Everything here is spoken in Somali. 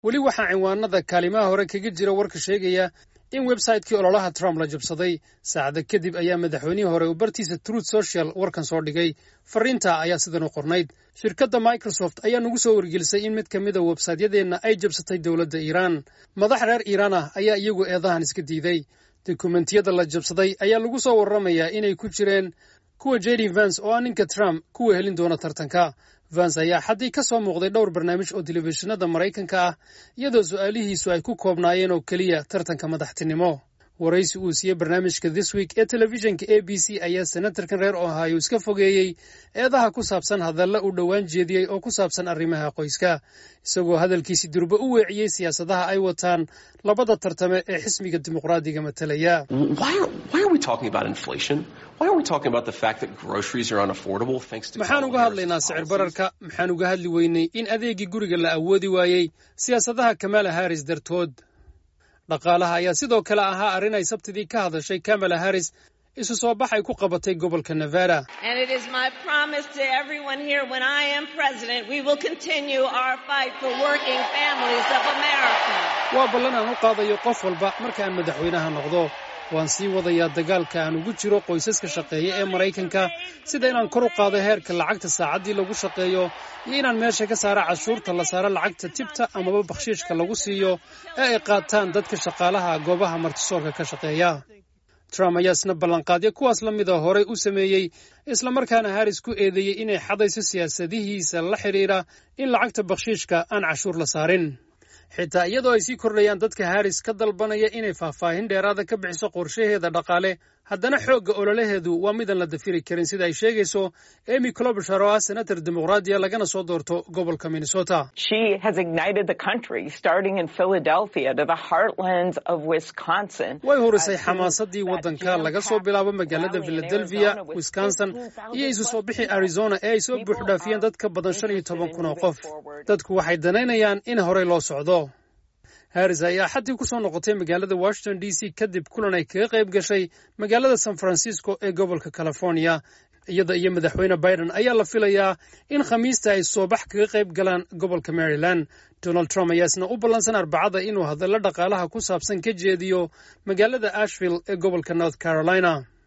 weli waxaa cinwaanada kaalimaha hore kaga jira warka sheegaya in websaytekii ololaha trump la jabsaday saacada kadib ayaa madaxweynihii hore uu bartiisa truth social warkan soo dhigay fariinta ayaa sidan u qornayd shirkadda microsoft ayaa nagu soo wargelisay in mid ka mida websaytyadeenna ay jabsatay dowladda iiraan madax reer iiraan ah ayaa iyagu eedahan iska diiday dokumentiyada la jabsaday ayaa lagu soo warramayaa inay ku jireen kuwa jd vance oo ah ninka trump kuwa helin doona tartanka vance ayaa xaddii ka soo muuqday dhowr barnaamij oo telefishinada maraykanka ah iyadoo su'aalihiisu ay ku koobnaayeen oo keliya tartanka madaxtinimo waraysi uu siiyey barnaamijka this week ee telefishinka a b c ayaa senatarkan reer ohio iska fogeeyey eedaha ku saabsan hadalla uu dhowaan jeediyey oo ku saabsan arrimaha qoyska isagoo hadalkiisi durba u weeciyey siyaasadaha ay wataan labada tartame ee xisbiga dimuqraadiga matalaya maxaan uga hadlaynaa sicir bararka maxaan uga hadli weynay in adeegii guriga la awoodi waayey siyaasadaha kamala haris dartood dhaqaalaha ayaa sidoo kale ahaa arrin ay sabtidii ka hadashay kamala haris isu soo bax ay ku qabatay gobolka nevada waa ballan aan u qaadayo qof walba marka aan madaxweynaha noqdo waan sii wadayaa dagaalka aan ugu jiro qoysaska shaqeeya ee maraykanka sida inaan kor u qaado heerka lacagta saacaddii lagu shaqeeyo iyo inaan meesha ka saaro cashuurta la saaro lacagta tibta amaba bakhshiishka lagu siiyo ee ay qaataan dadka shaqaalaha goobaha martisoorka ka shaqeeya trump ayaa isna ballanqaadyo kuwaas la mida horey u sameeyey islamarkaana haris ku eedeeyey inay xadayso siyaasadihiisa la xidhiidha in lacagta bakhshiishka aan cashuur la saarin xitaa iyadoo ay sii kordhayaan dadka haris ka dalbanaya inay faahfaahin dheeraada ka bixiso qorshaheeda dhaqaale haddana xoogga ololaheedu waa midaan la dafiri karin sida ay sheegayso emy clobishar oo ah senator dimuqraadiya lagana soo doorto gobolka minnesota way horisay xamaasadii waddanka laga soo bilaabo magaalada philadelphia wisconsin iyo isu soo bixi arizona ee ay soo buuxdhaafiyeen dad ka badan shan iyo toban kun oo qof dadku waxay danaynayaan in horey loo socdo haris ayaa xaddii ku soo noqotay magaalada washington d c kadib kulan ay kaga qayb gashay magaalada san francisco ee gobolka california iyada iyo madaxweyne biden ayaa la filayaa in khamiista ay soobax kaga qayb galaan gobolka maryland donald trump ayaa isna u ballansan arbacada inuu hadallo dhaqaalaha ku saabsan ka jeediyo magaalada ashville ee gobolka north carolina